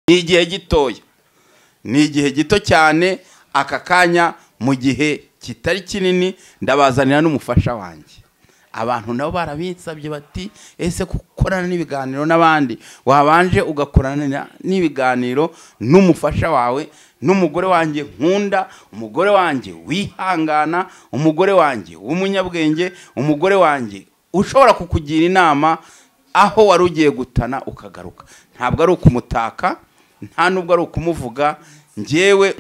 ni igihe gitoya ni igihe gito cyane aka kanya mu gihe kitari kinini ndabazanira n'umufasha wanjye abantu nabo barabinsabye bati ese gukorana n'ibiganiro n'abandi wabanje ugakorana n'ibiganiro n'umufasha wawe n'umugore wanjye nkunda umugore wanjye wihangana umugore wanjye w'umunyabwenge umugore wanjye ushobora kukugira inama aho wari ugiye gutana ukagaruka ntabwo ari ukumutaka nta nubwo ari ukumuvuga ngewe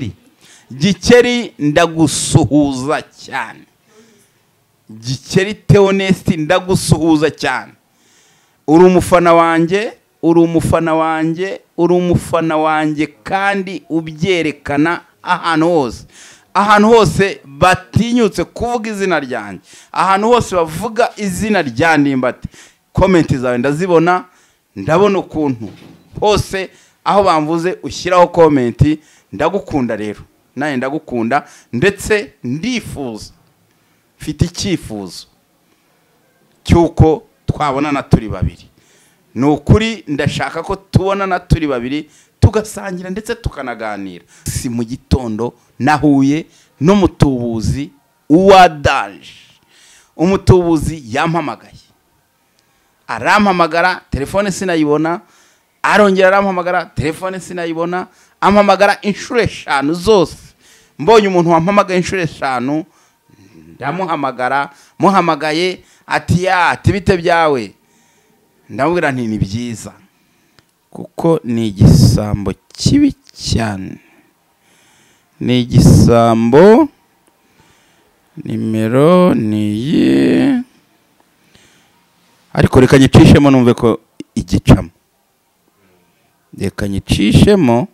gikeri ndagusuhuza cyane gikeri teonesiti ndagusuhuza cyane uri umufana wanjye uri umufana wanjye uri umufana wanjye kandi ubyerekana ahantu hose ahantu hose batinyutse kuvuga izina ryanjye ahantu hose bavuga izina rya ndimbati komenti zawe ndazibona ndabona ukuntu hose aho bamvuze ushyiraho komenti ndagukunda rero nanjye ndagukunda ndetse ndifuza mfite icyifuzo cy'uko twabonana turi babiri ni ukuri ndashaka ko tubonana turi babiri tugasangira ndetse tukanaganira si mu gitondo nahuye n'umutubuzi uwa daje umutubuzi yampamagaye arampamagara telefone sinayibona arongera arampamagara telefone sinayibona ampamagara inshuro eshanu zose mbonye umuntu wampamagaye inshuro eshanu ndamuhamagara muhamagaye ati ya bite byawe ndamubwira nti ni byiza kuko ni igisambo kibi cyane ni igisambo nimero ni iyi ariko reka nyicishemo numve ko igicamo reka nyicishemo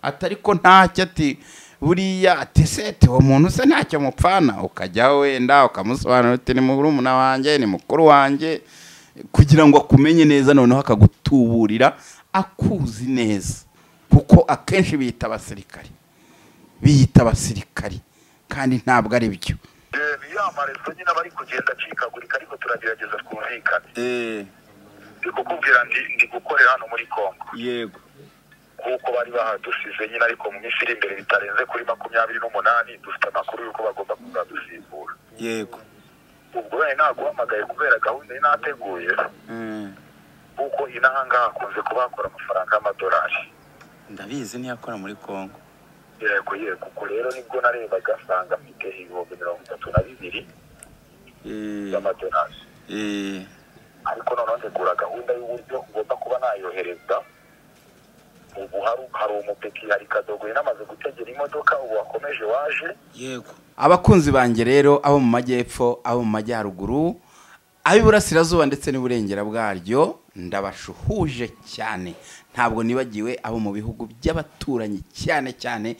atari ko ntacyo ati buriya ati sete uwo muntu se ntacyo mupfana ukajyaho wenda ukamusobanurira uti ni murumuna wanjye ni mukuru wanjye kugira ngo akumenye neza noneho akagutuburira akuzi neza kuko akenshi biyita abasirikari biyita abasirikari kandi ntabwo ari byo biyamariza nyine bari kugenda acikagurika ariko turagerageza twumvikane ndi kukubwira ndi gukorera hano muri congo yego kuko bari bahadusize nyine ariko mu minsi iri imbere bitarenze kuri makumyabiri n'umunani dufite amakuru y'uko bagomba kuzadusimbura yego ubwo wenda naguhamagaye kubera gahunda ye nateguye kuko inaha ngaha hakunze kuba hakora amafaranga y'amadolari ndabizi niyo akora muri congo yego yego ubwo rero nibwo narebaga asanga mfite ibihumbi mirongo itatu na bibiri by'amadolari ariko noneho ntegura gahunda y'uburyo ngomba kuba nayohereza ubu hari umupeki hari kadogoye namaze gutegera imodoka ubu wakomeje waje yego abakunzi banjye rero abo mu majyepfo abo mu majyaruguru ab'iburasirazuba ndetse n'uburengera bwaryo ndabashuhuje cyane ntabwo nibagiwe abo mu bihugu by'abaturanyi cyane cyane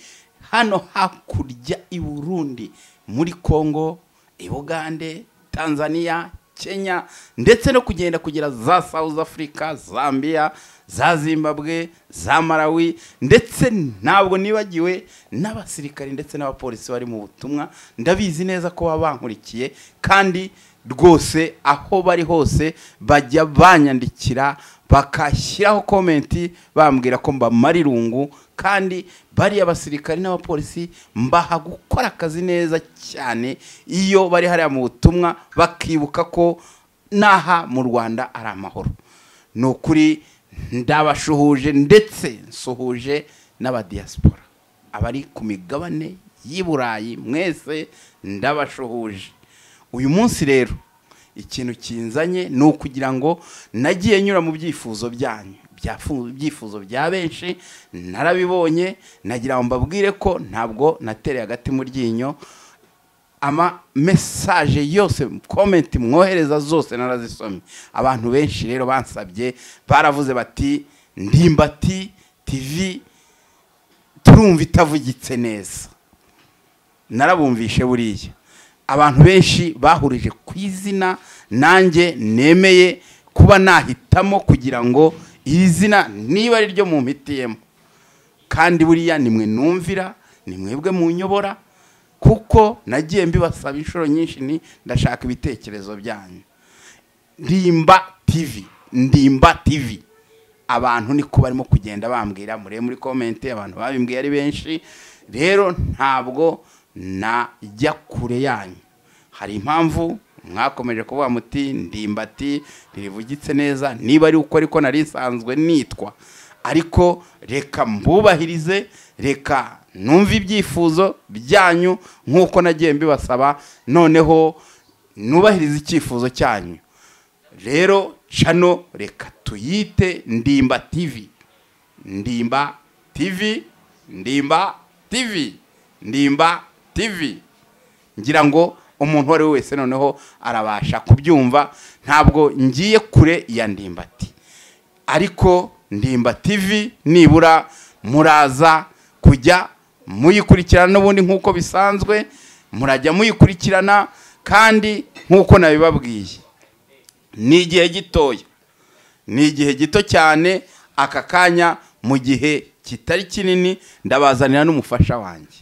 hano hakurya i burundi muri congo i bugande tanzania kenya ndetse no kugenda kugera za south africa zambia za zimbabwe za marawi ndetse ntabwo nibagiwe n'abasirikari ndetse n'abapolisi bari mu butumwa ndabizi neza ko baba bankurikiye kandi rwose aho bari hose bajya banyandikira bakashyiraho komenti bambwira ko mbamara irungu kandi bariya basirikari n'abapolisi mbaha gukora akazi neza cyane iyo bari hariya mu butumwa bakibuka ko n'aha mu rwanda ari amahoro ni ukuri ndabashuhuje ndetse nsuhuje n'abadiyasipora abari ku migabane y'i burayi mwese ndabashuhuje uyu munsi rero ikintu kinzanye ni ukugira ngo nagiye nyura mu byifuzo byanyu ibyifuzo bya benshi narabibonye nagira ngo mbabwire ko ntabwo natereye agati mu ryinyo ama mesaje yose komenti mwohereza zose narazisomye abantu benshi rero bansabye baravuze bati ndimbati tv turumva itavugitse neza narabumvishe buriya abantu benshi bahurije ku izina nanjye nemeye kuba nahitamo kugira ngo iri zina niba ari ryo mumpitiyemo kandi buriya nimwe numvira ni mwebwe munyobora kuko nagiye mbibasaba inshuro nyinshi ni ndashaka ibitekerezo byanyu ndimba tivi ndimba tivi abantu niko barimo kugenda bambwira murebe muri komenti abantu babimbwiye ari benshi rero ntabwo najya kure yanyu hari impamvu mwakomeje kuvuga muti ndimbati ntirivugitse neza niba ari uko ariko nari isanzwe nitwa ariko reka mbubahirize reka numve ibyifuzo byanyu nk'uko nagiye mbibasaba noneho nubahirize icyifuzo cyanyu rero cano reka tuyite ndimba tivi ndimba tivi ndimba tivi ndimba tivi ngira ngo umuntu uwo ari we wese noneho arabasha kubyumva ntabwo ngiye kure ya ndimbati ariko ndimba tivi nibura muraza kujya muyikurikirana n'ubundi nk'uko bisanzwe murajya muyikurikirana kandi nk'uko nabibabwiye ni igihe gitoya ni igihe gito cyane aka kanya mu gihe kitari kinini ndabazanira n'umufasha wanjye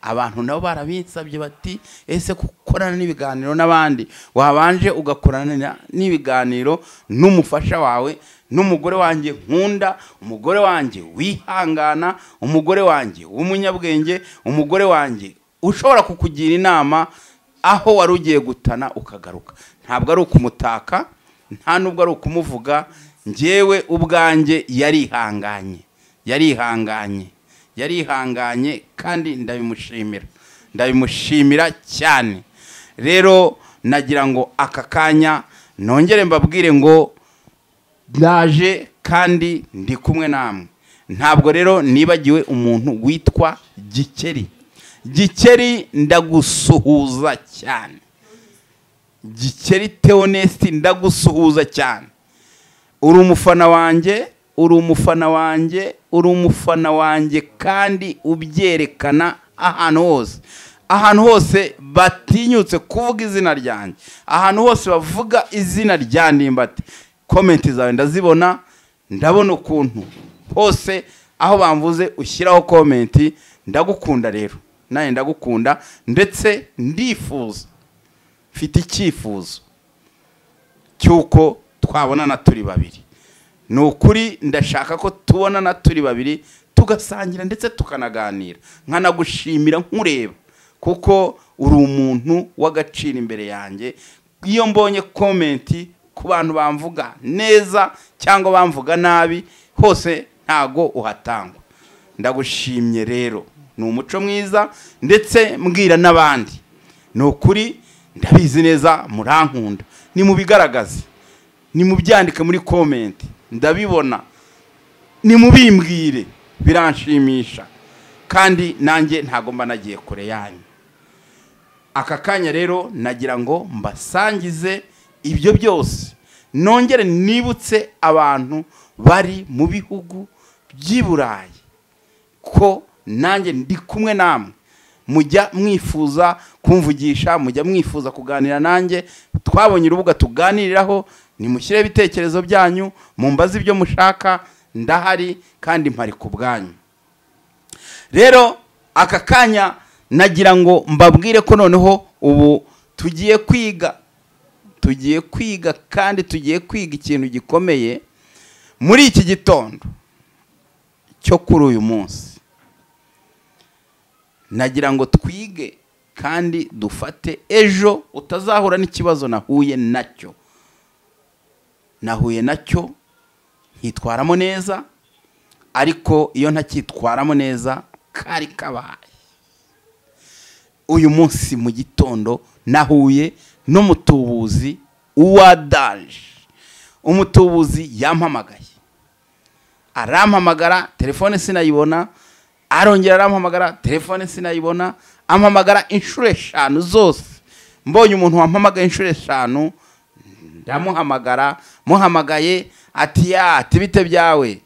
abantu nabo barabinsabye bati ese gukorana n'ibiganiro n'abandi wabanje ugakorana n'ibiganiro n'umufasha wawe n'umugore wanjye nkunda umugore wanjye wihangana umugore wanjye w'umunyabwenge umugore wanjye ushobora kukugira inama aho wari ugiye gutana ukagaruka ntabwo ari ukumutaka nta nubwo ari ukumuvuga ngewe ubwanjye yarihanganye yarihanganye yarihanganye kandi ndabimushimira ndabimushimira cyane rero nagira ngo aka kanya nongere mbabwire ngo ndaje kandi ndi kumwe namwe ntabwo rero nibagiwe umuntu witwa gikeri gikeri ndagusuhuza cyane gikeri teonesiti ndagusuhuza cyane uri umufana wanjye uri umufana wanjye uri umufana wanjye kandi ubyerekana ahantu hose ahantu hose batinyutse kuvuga izina ryanjye ahantu hose bavuga izina rya ndimbati komenti zawe ndazibona ndabona ukuntu hose aho bamvuze ushyiraho komenti ndagukunda rero nawe ndagukunda ndetse ndifuza mfite icyifuzo cy'uko twabonana turi babiri ni ukuri ndashaka ko tubonana turi babiri tugasangira ndetse tukanaganira nkanagushimira nkureba kuko uri umuntu w'agaciro imbere yanjye iyo mbonye komenti ku bantu bamvuga neza cyangwa bamvuga nabi hose ntago uhatangwa ndagushimye rero ni umuco mwiza ndetse mbwira n'abandi ni ukuri ndabizi neza murankunda ni mubigaragaze ni mubyandike muri komenti ndabibona ni mubimbwire biranshimisha kandi nanjye ntago mba nagiye kure yanyu aka kanya rero nagira ngo mbasangize ibyo byose nongere nibutse abantu bari mu bihugu by'i burayi ko nanjye ndi kumwe namwe mujya mwifuza kumvugisha mujya mwifuza kuganira nanjye twabonye urubuga tuganiriraho nimushyireho ibitekerezo byanyu mumbaze ibyo mushaka ndahari kandi mpari ku bwanyu rero aka kanya nagira ngo mbabwire ko noneho ubu tugiye kwiga tugiye kwiga kandi tugiye kwiga ikintu gikomeye muri iki gitondo cyo kuri uyu munsi nagira ngo twige kandi dufate ejo utazahura n'ikibazo nahuye nacyo nahuye nacyo nkitwaramo neza ariko iyo ntacyitwaramo neza kari kabaye uyu munsi mu gitondo nahuye n'umutubuzi uwadanje umutubuzi yampamagaye arampamagara telefone sinayibona arongera arampamagara telefone sinayibona ampamagara inshuro eshanu zose mbonye umuntu wampamagaye inshuro eshanu ndamuhamagara muhamagaye ati ya ati bite byawe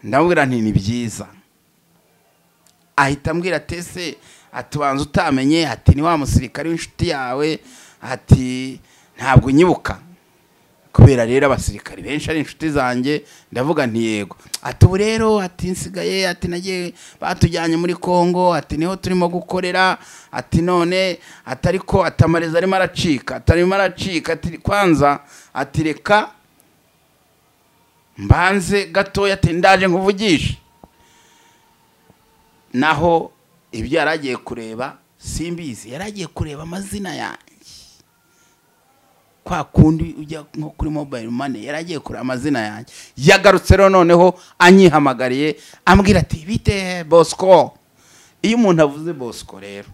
ndamubwira nti ni byiza ahita ambwira tese ati banza utamenye ati ni wa musirikare w'inshuti yawe ati ntabwo unyibuka kubera rero abasirikari benshi ari inshuti zanjye ndavuga ntiyego ati ubu rero ati nsigaye ati nagiye batujyanye muri congo ati niho turimo gukorera ati none ati ariko atamareza arimo aracika atarimo aracika ati kwanza ati reka mbanze gatoya ati ndaje nkuvugishe naho ibyo yari agiye kureba simbizi yari agiye kureba amazina yanjye kwa kundi ujya nko kuri mobayiro mani yari agiye kureba amazina yanjye yagarutse rero noneho anyihamagariye ambwira ati bite bosco iyo umuntu avuze bosco rero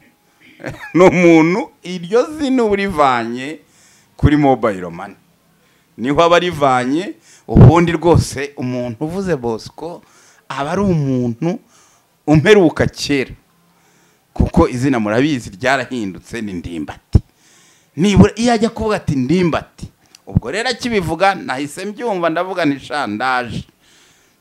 ni umuntu iryo zina uba urivanye kuri mobayiro mani niho aba arivanye ubundi rwose umuntu uvuze bosco aba ari umuntu umperuka kera kuko izina murabizi ryarahindutse ni ndimbati nibura iyo ajya kuvuga ati ndimbati ubwo rero akibivuga nahise mbyumva ndavuga ni sha ndaje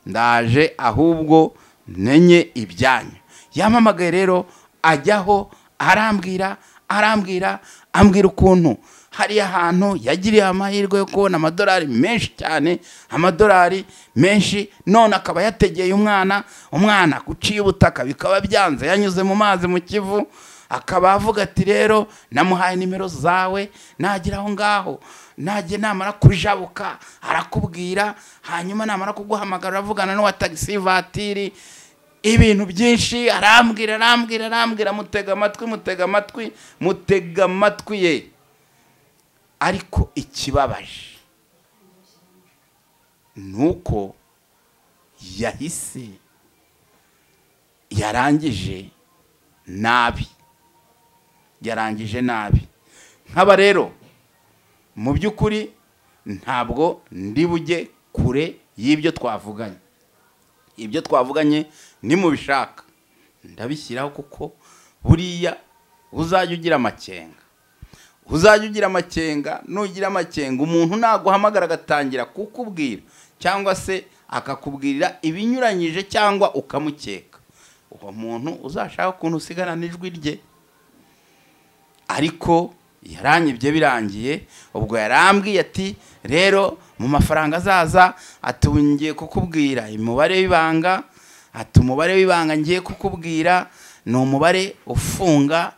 ndaje ahubwo menye ibyanyu yamamagaye rero ajyaho arambwira arambwira ambwira ukuntu hariya hantu yagiriye amahirwe yo kubona amadolari menshi cyane amadolari menshi none akaba yategeye umwana umwana guciye ubutaka bikaba byanze yanyuze mu mazi mu kivu akaba avuga ati rero namuhaye nimero zawe nagera aho ngaho najye namara kujabuka arakubwira hanyuma namara kuguhamagara uravugana n'uwa tagisi vatiri ibintu byinshi arambwira arambwira arambwira mutega amatwi mutega amatwi mutega amatwi ye ariko ikibabaje ni uko yahise yarangije nabi yarangije nabi nk'aba rero mu by'ukuri ntabwo ndi bujye kure y'ibyo twavuganye ibyo twavuganye ni mu bishaka ndabishyiraho kuko buriya uzajya ugira amakenga uzajya ugira amakenga nugira amakenga umuntu naguhamagara agatangira kukubwira cyangwa se akakubwirira ibinyuranyije cyangwa ukamukeka uwo muntu uzashaka ukuntu usigarana ijwi rye ariko yaranyibye birangiye ubwo yarambwiye ati rero mu mafaranga azaza atungiye kukubwira umubare w'ibanga ati umubare w'ibanga ngiye kukubwira ni umubare ufunga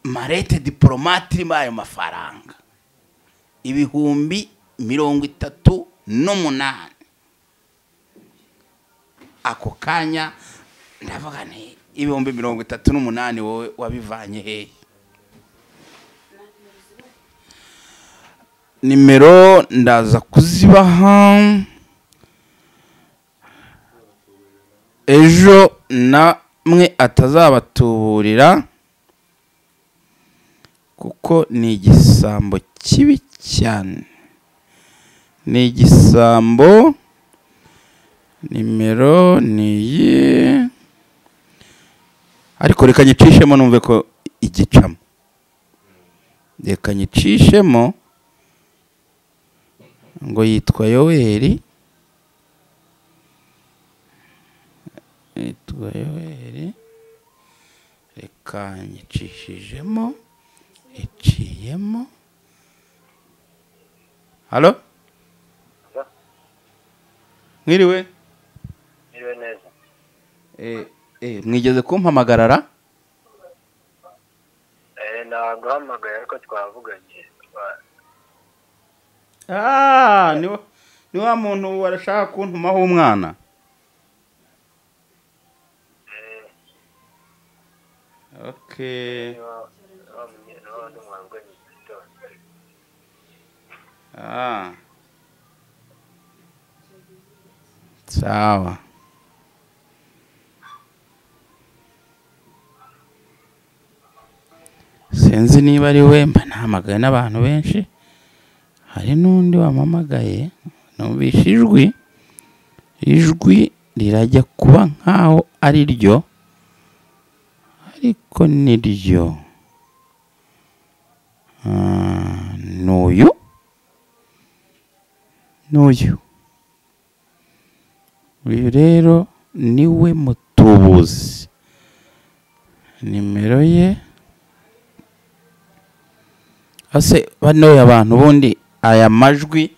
marete diporomate irimo ayo mafaranga ibihumbi mirongo itatu n'umunani ako kanya ndavuga nti ibihumbi mirongo itatu n'umunani wowe wabivanye hehe nimero ndaza kuzibaha ejo namwe atazabatuburira kuko ni igisambo kibi cyane ni igisambo nimero ni iyi ariko reka nyicishemo numve ko igicamo reka nyicishemo ngo yitwa yoweri yitwa yoweri reka nyicishijemo iciyemo halo mwiriwe Biriwe neza Eh, eh, mwigeze kumpamagarara eh naguhamagaye ariko twavuganye twa- Ah, ni wa- ni wa muntu warashaka kuntumaho umwana eh, okay niba- niba munye- niba undi mwavuganye mu gitondo. ah. sawa sinzi niba ari we mba nahamagaye n'abantu benshi hari n'undi wamamagaye numvisha ijwi ijwi rirajya kuba nk'aho ari ryo ariko ni ryo Ah, ni uyu n'uyu uyu rero niwe mutubuzi nimero ye ase bano abantu ubundi aya majwi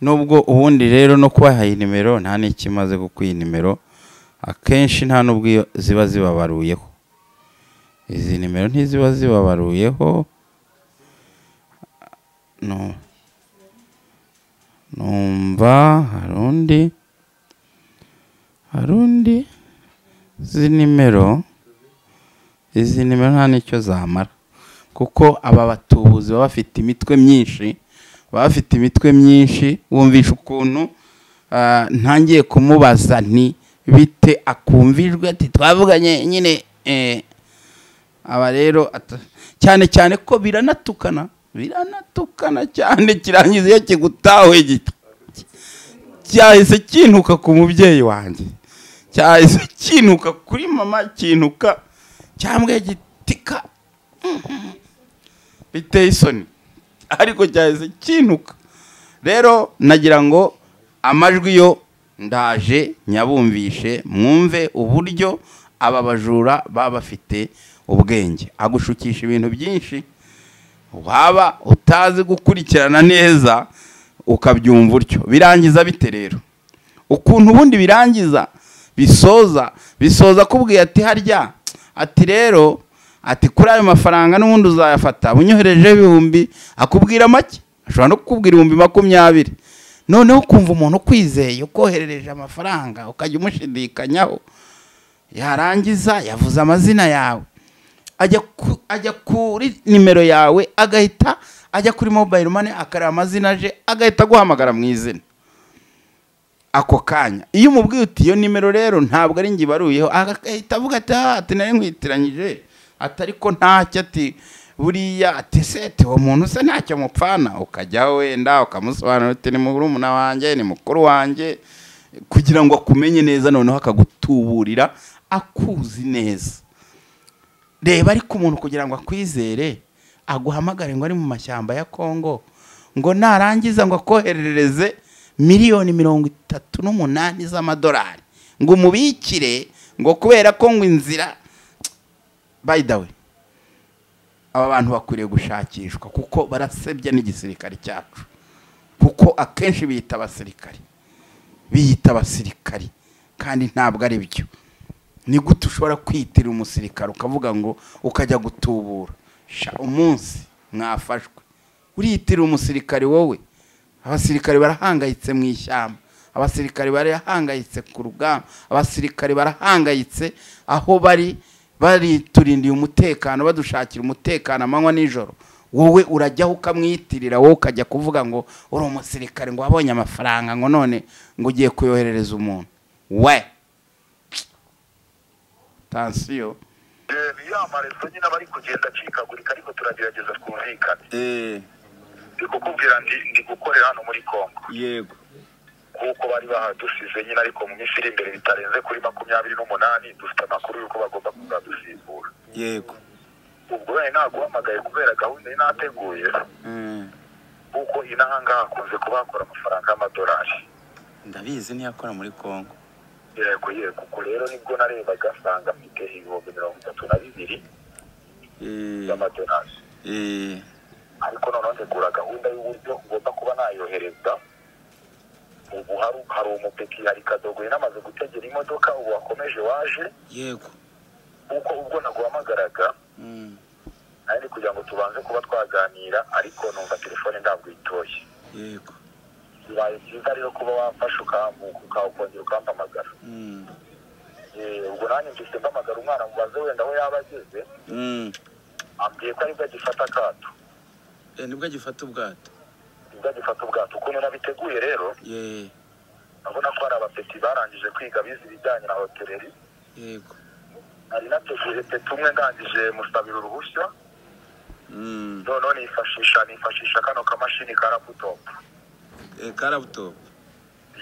nubwo ubundi rero no kubahaye nimero nta n'icyo imaze kuko iyi nimero akenshi nta n'ubwo iyo ziba zibabaruyeho izi nimero ntiziba zibabaruyeho no numva hari undi hari undi izi nimero izi nimero nta n'icyo zamara kuko aba batubuzi baba bafite imitwe myinshi baba bafite imitwe myinshi wumvisha ukuntu ah, ntangiye kumubaza nti bite akumvijwe ati twavuganye nyine eh, aba rero ata- cyane cyane ko biranatukana biranatukana cyane kirangiza iyo kigutahuye gito cyahise kintuka ku mubyeyi wanjye cyahise kintuka kuri mama kintuka cyambwa gitika biteye isoni ariko cyahise kintuka rero nagira ngo amajwi yo ndaje nyabumvishe mwumve uburyo aba bajura baba bafite ubwenge agushukisha ibintu byinshi waba utazi gukurikirana neza ukabyumva utyo birangiza bite rero ukuntu ubundi birangiza bisoza bisoza akubwiye ati harya ati rero ati kuri ayo mafaranga n'ubundi uzayafata unyoherejeho ibihumbi akubwira make ashobora no kukubwira ibihumbi makumyabiri noneho ukumva umuntu ukwizeye ukoherereje amafaranga ukajya umushidikanya yarangiza yavuze amazina yawe ajya ku- ajya kuri nimero yawe agahita ajya kuri mobayiro mani akareba amazina aje agahita aguhamagara mu izina ako kanya iyo umubwiye uti iyo nimero rero ntabwo ari njye ibaruyeho agahita avuga ati "Ah, ati nari nkwitiranyije ati ariko ntacyo ati buriya ati sete uwo muntu se ntacyo mupfana ukajyaho wenda ukamusobanurira uti ni murumuna wanjye ni mukuru wanjye kugira ngo akumenye neza noneho akagutuburira akuzi neza reba ariko umuntu kugira ngo akwizere aguhamagare ngo ari mu mashyamba ya kongo ngo narangiza ngo akoherereze miliyoni mirongo itatu n'umunani z'amadolari ngo umubikire ngo kubera ko ngo inzira by the way aba bantu bakwiriye gushakishwa kuko barasebya n'igisirikare cyacu kuko akenshi biyita abasirikare biyita abasirikari kandi ntabwo ari byo ni gute ushobora kwitirira umusirikare ukavuga ngo ukajya gutubura sha umunsi mwafashwe uriyitirira umusirikare wowe abasirikare barahangayitse mu ishyamba abasirikare barahangayitse ku rugamba abasirikare barahangayitse aho bari bariturindiye umutekano badushakira umutekano amanywa n'ijoro wowe urajyaho ukamwiyitirira wowe ukajya kuvuga ngo uri umusirikare ngo wabonye amafaranga ngo none ngo ugiye kuyoherereza umuntu we tansiyo ya marezo nyine aba ari kugenda acikagurika ariko turagerageza twumvikane Eh, ndi kukubwira ndi ndi gukorera hano muri kongo yego kuko bari bahadusize nyine ariko mu minsi iri imbere bitarenze kuri makumyabiri n'umunani dufite amakuru y'uko bagomba kuzadusimbura yego ubwo wenda naguhamagaye kubera gahunda inateguye Eh, kuko inahangaha hakunze kuba hakora amafaranga y'amadolari ndabizi ntiyakora muri kongo yego yego ubwo rero nibwo narebaga asanga mfite ibihumbi mirongo itatu na bibiri Eh, by'amadolari eh, ariko noneho ntegura gahunda y'uburyo ugomba kuba nayohereza ubu hari hari umupeki hari kadogo yanamaze gutegera imodoka ubu wakomeje waje yego kuko ubwo naguhamagaraga Mm, nari ndi kugira ngo tubanze kuba twaganira ariko numva telefone ntabwo itoye yego bibaye byiza rero kuba wafashe ukambuka ukawukongera ukampamagara Mm, Eh, ubwo nanjye mfite mpamagara umwana mubaze wenda aho yaba ageze mm. ambwiye ko aribwo agifata akato Eh, nibwo agifata ubwato nibwo agifata ubwato ukuntu nabiteguye rero Ye, urabona ko hari abapeti barangije kwiga bize ibijyanye na hoteleri yego nari nateguye peti umwe ndangije musabira uruhushya Mm, noneho nifashisha nifashisha kano kamashini ka laputopu eh, ka laptop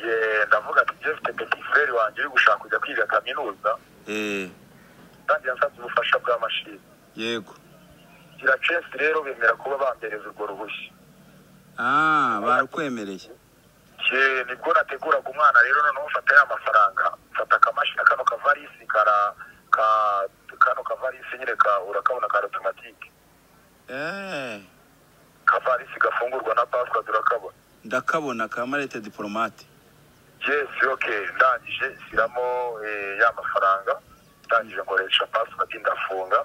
ye ndavuga ati jeff te peti frere wanjye uri gushaka kujya kwiga kaminuza Eh, kandi yansabye ubufasha bwa mashini yego gira cesi rero bemera kuba bambereza urwo ruhushya Ah, barukwemereye ye nibwo nateguraga umwana rero noneho mfata ya mafaranga mfata akamashini kano kavarisi kara ka kano kavarisi nyine ka urakabona ka automatique Eh, kavarisi gafungurwa na password urakabona ndakabona ka marete diplomate yes okay ndangije shyiramo eh, ya mafaranga ndangije nkoresha password ndafunga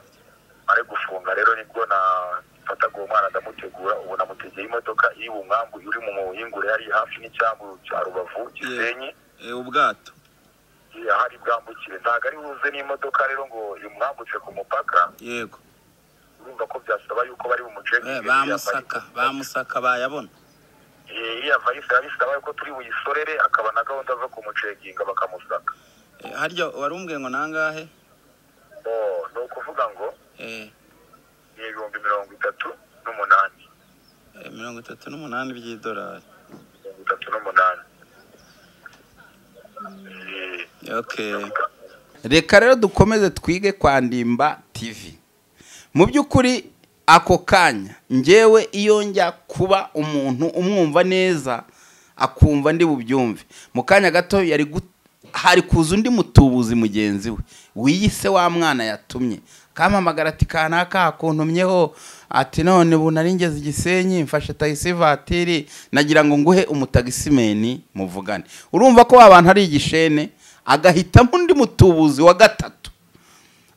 mare gufunga rero nibwo na mfataga uwo mwana ndamutegura ubu namutegeye imodoka iri bumwambu uri mu muhingure yari hafi n'icyambu cya rubavu gisenyi Eh, ubwato ahari bwambukire ntabwo ari buze n'imodoka rero ngo imwambutse ku mupaka yego urumva ko byasaba yuko bari Eh, bumucekinge bamusaka bamusaka bayabona iriya vayisi biba bisaba yuko turi buyisorere akaba na gahunda zo kumucekinga bakamusaka Eh, harya wari umbwiye ngo nangahe Oh, ni ukuvuga ngo Eh, ni ibihumbi mirongo itatu n'umunani eh, mirongo itatu n'umunani by'idolari mirongo itatu n'umunani Eh, okay reka rero dukomeze twige kwa ndimba tv mu by'ukuri ako kanya ngewe iyo njya kuba umuntu umwumva neza akumva ndi bubyumve mu kanya gato yari gu- hari kuza undi mutubuzi mugenzi we wiyise wa mwana yatumye kampamagara ati kanaka hakuntumyeho ati none ubu naringeze igisenyi mfashe tagisi vatiri nagira ngo nguhe umutagisimeni muvugane urumva ko wa bantu ari igishene agahitamo undi mutubuzi wa gatatu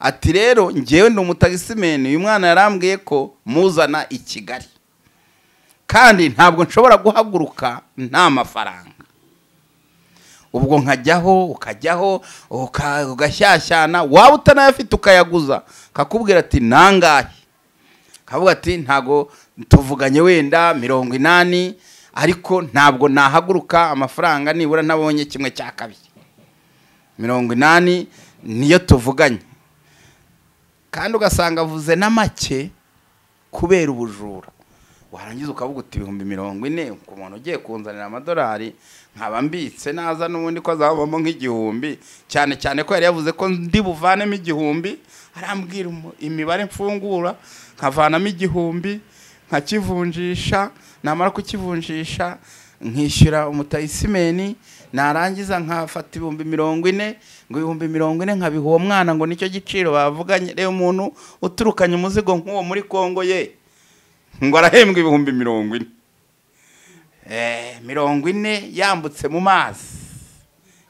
ati rero ngewe ndi umutagisimeni uyu mwana yarambwiye ko muzana i kigali kandi ntabwo nshobora guhaguruka nta mafaranga ubwo nkajyaho ukajyaho uka- ugashyashyana waba utanayafite ukayaguza kakubwira ati nangahe kavuga ati ntabwo tuvuganye wenda mirongo inani ariko ntabwo nahaguruka amafaranga nibura nabonye kimwe cya kabiri mirongo inani niyo tuvuganye kandi ugasanga avuze na make kubera ubujura warangiza ukavuga uti ibihumbi mirongo ine ku muntu ugiye kunzanira amadolari nkaba mbitse naza n'ubundi ko azabamo nk'igihumbi cyane cyane ko yari yavuze ko ndi buvanemo igihumbi arambwira umu- imibare mfungura nkavanamo igihumbi nkakivunjisha namara kukivunjisha nkishyura umutayisimeni narangiza nkafata ibihumbi mirongo ine ngo ibihumbi mirongo ine nkabiha uwo mwana ngo nicyo giciro bavuganye reba umuntu uturukanye umuzigo nk'uwo muri kongo ye ngo arahembwa ibihumbi mirongo ine Eh, mirongo ine yambutse mu mazi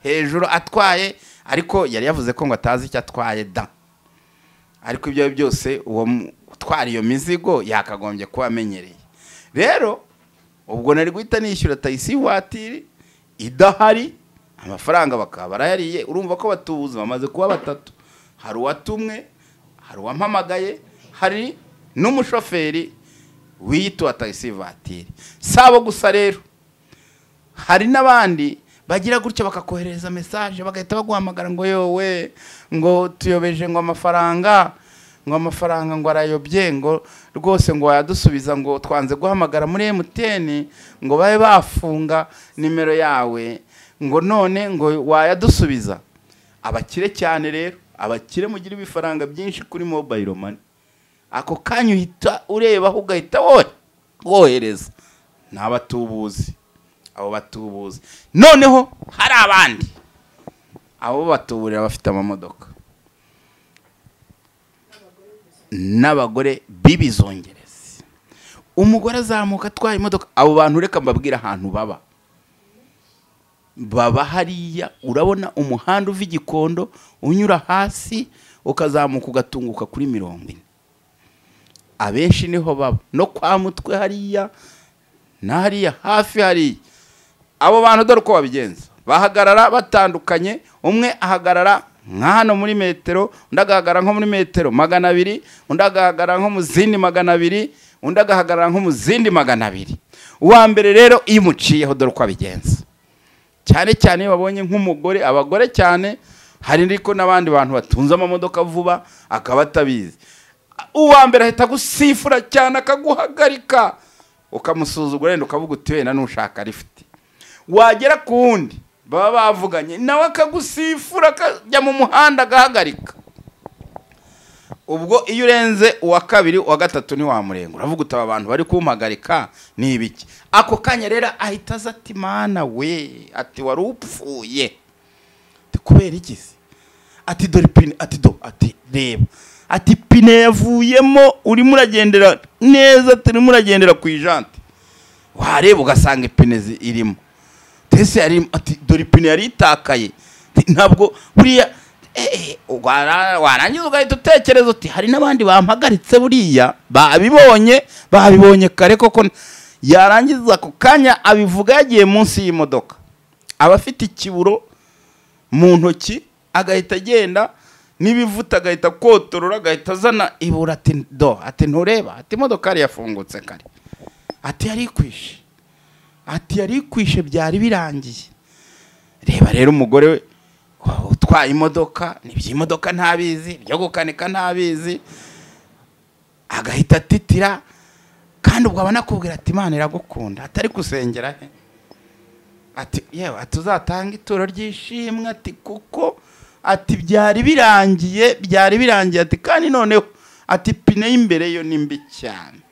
hejuru atwaye ariko yari yavuze ko ngo atazi icyo atwaye da ariko ibyo ari byo byose uwo mu- utwara iyo mizigo yakagombye kuba amenyereye rero ubwo nari guhita nishyura tayisi ivatiri idahari amafaranga bakaba barayariye urumva ko batubuze bamaze kuba batatu hari uwatumwe hari uwampamagaye hari n'umushoferi wiyituwa tagisi vatiri si abo gusa rero hari n'abandi bagira gutya bakakoherereza mesaje bagahita baguhamagara ngo yowe ngo tuyobeje ngo amafaranga ngo amafaranga ngo arayobye ngo rwose ngo wayadusubiza ngo twanze guhamagara muri emutiyeni ngo babe bafunga nimero yawe ngo none ngo wayadusubiza abakire cyane rero abakire mugira ibifaranga byinshi kuri mobayiro mani ako kanya uhita urebaho ugahita wo- wohereza ni abatubuzi abo batubuzi noneho hari abandi abo batuburira bafite amamodoka n'abagore b'ibizongerezi umugore azamuka atwaye imodoka abo bantu reka mbabwire ahantu baba baba hariya urabona umuhanda uva igikondo unyura hasi ukazamuka ugatunguka kuri mirongo ine abenshi niho baba no kwa mutwe hariya na hariya hafi hariya abo bantu dore uko babigenza bahagarara batandukanye umwe ahagarara nka hano muri metero undi agahagarara nko muri metero magana abiri undi agahagarara nko mu zindi magana abiri undi agahagarara nko mu zindi magana abiri uwa mbere rero iyo umuciyeho dore uko abigenza cyane cyane iyo babonye nk'umugore abagore cyane hari ariko n'abandi bantu batunze amamodoka vuba akaba atabizi uwa mbere ahita agusifura cyane akaguhagarika ukamusuzugura wenda ukavuga uti wenda nushaka rifite wagera ku wundi baba bavuganye nawe akagusifura akajya mu muhanda agahagarika ubwo iyo urenze uwa kabiri uwa gatatu ntiwamurengura uravuga uti aba bantu bari kumpagarika ni ibiki ako kanya rero ahita aza ati mana we ati wari upfuye ati kubera iki se ati dore pine ati do ati reba ati pine yavuyemo urimo uragendera neza turimo uragendera ku ijante wareba ugasanga ipine zi- irimo tese yari ati dore ipine yari itakaye Ati, ntabwo buriya eh, eh, ubwo Wara- warangiza ugahita utekereza uti hari n'abandi bampagaritse buriya babibonye babibonye kare koko yarangiza ako kanya abivuga yagiye munsi y'imodoka aba afite ikiburo mu ntoki agahita agenda n'ibivuta agahita kotorora agahita azana ibura ati do ati ntureba ati imodoka yari yafungutse kare ati yari ikwishe ati yari ikwishe byari birangiye reba rero umugore we wa- utwaye imodoka n'iby'imodoka ntabizi ibyo gukanika ntabizi agahita atitira kandi ubwo abona akubwira ati imana iragukunda atari gusengera he ati yewe ati uzatanga ituro ry'ishimwe ati kuko ati byari birangiye byari birangiye ati kandi noneho ati pine y'imbere yo ni mbi cyane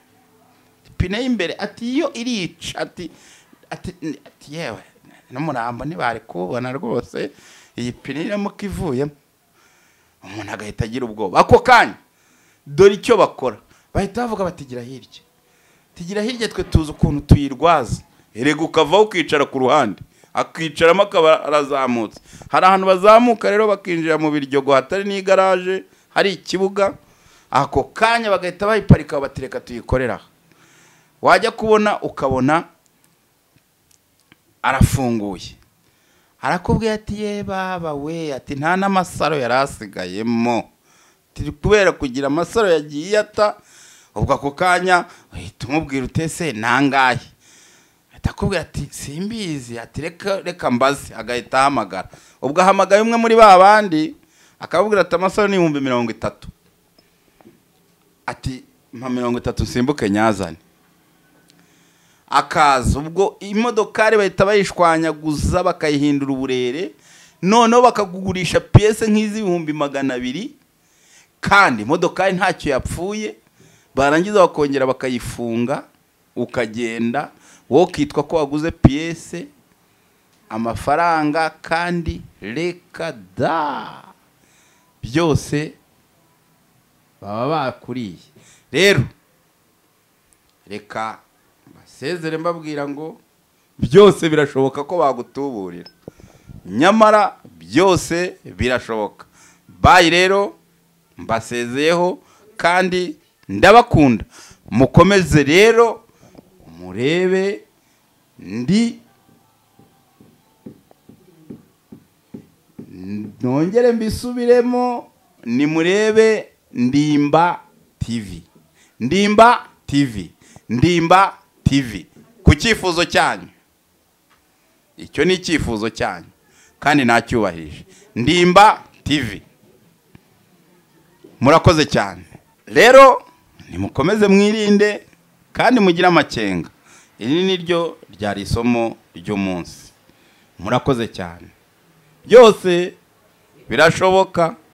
pine y'imbere ati yo irica ati ati ati yewe n'umurambo ntibari kuwubona rwose iyi pine iramuka ivuyemo umuntu agahita agira ubwoba ako kanya dore icyo bakora bahita bavuga bati gira hirya tugira hirya twe tuzi ukuntu tuyirwaza erega ukavaho ukicara ku ruhande akicaramo akaba arazamutse hari ahantu bazamuka rero bakinjira mu biryogo hatari n'igaraje hari ikibuga ako kanya bagahita bayiparika batereka tuyikorera aha wajya kubona ukabona arafunguye arakubwira ati ye baba we ati nta n'amasaro yari asigayemo turi kubera kugira amasaro yagiye ata ubwo ako kanya uhita umubwira utese nangahe ahita akubwira ati simbizi ati reka reka mbaze agahita ahamagara ubwo ahamagaye umwe muri ba bandi akababwira ati amasaro ni ibihumbi mirongo itatu ati mpa mirongo itatu nsimbuke nyazane akaza ubwo imodokari bahita bayishwanyaguza bakayihindura uburere noneho bakakugurisha piyese nk'iz'ibihumbi magana abiri kandi imodokari ntacyo yapfuye barangiza bakongera bakayifunga ukagenda wowe ukitwa ko waguze piyese amafaranga kandi reka da byose baba bakuriye rero reka basezere mbabwira ngo byose birashoboka ko bagutuburira nyamara byose birashoboka bayi rero mbasezeyeho kandi ndabakunda mukomeze rero murebe ndi nongere mbisubiremo nimurebe ndimba tv ndimba tv ndimba tv ku cyifuzo cyanyu icyo ni icyifuzo cyanyu kandi nacyubahirije ndimba tv murakoze cyane rero nimukomeze mwirinde kandi mugire amakenga iri ni ryo ryari isomo ry'umunsi murakoze cyane byose birashoboka